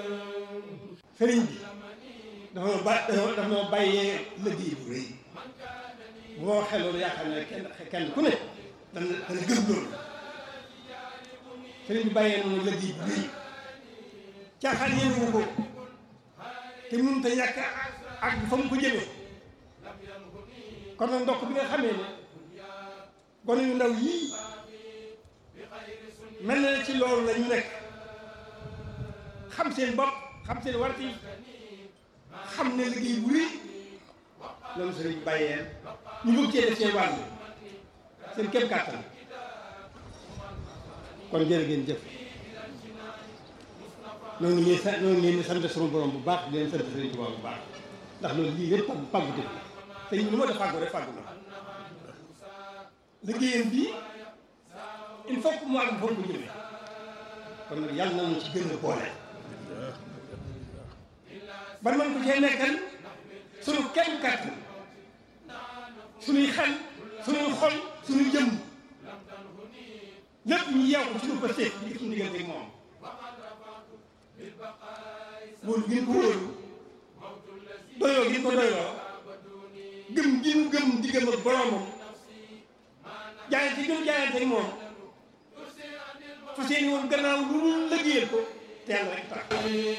sëriñ bi dafa ma ba dafa ma bàyyee liggéey bu rëy bu ma waxee loolu yaakaar ne kenn kenn ku ne dana dana gëm loolu sëriñ bi bàyyee noonu liggéey bu rëy caaxaan yéen ko te mënut a ñàkk ak fa mu ko jëmee kon nag ndokk bi nga xamee ne gone yu ndaw yii mel na ne ci loolu la ñu nekk xam seen bopp xam seen warti xam ne liggéey bu rëy loolu sëriñ bi bàyyee ñu bëgg cee def seen wàll seen kéem kàttan kon jërë ngeen jëf ñoo ngi leen ñoo ngi leen di sant suñu borom bu baax di leen sant sëriñ Tuubaa bu baax ndax loolu lii lépp pàggu pàggu te te ñu lu ma def fàggu rek fàggu na liggéeyam bii il faut que mu àgg foofu ko jëmee kon nag yàlla na ñu ci gën a boole ba man ko cee nekkal suñu kenn kàttan suñuy xel suñuy xol suñuy jëmm lépp ñu yeew ko suñu pësté di suñu diggante ak moom wóolu gi ñu ko wóolu doyloo gi ñu ko doyloo gëm gi ñu gëm diggam ak boromam jaayante gi ñu jaayante ak moom fa seeni woon gannaaw lu ñu lëggéeyal ko te yàlla rek tax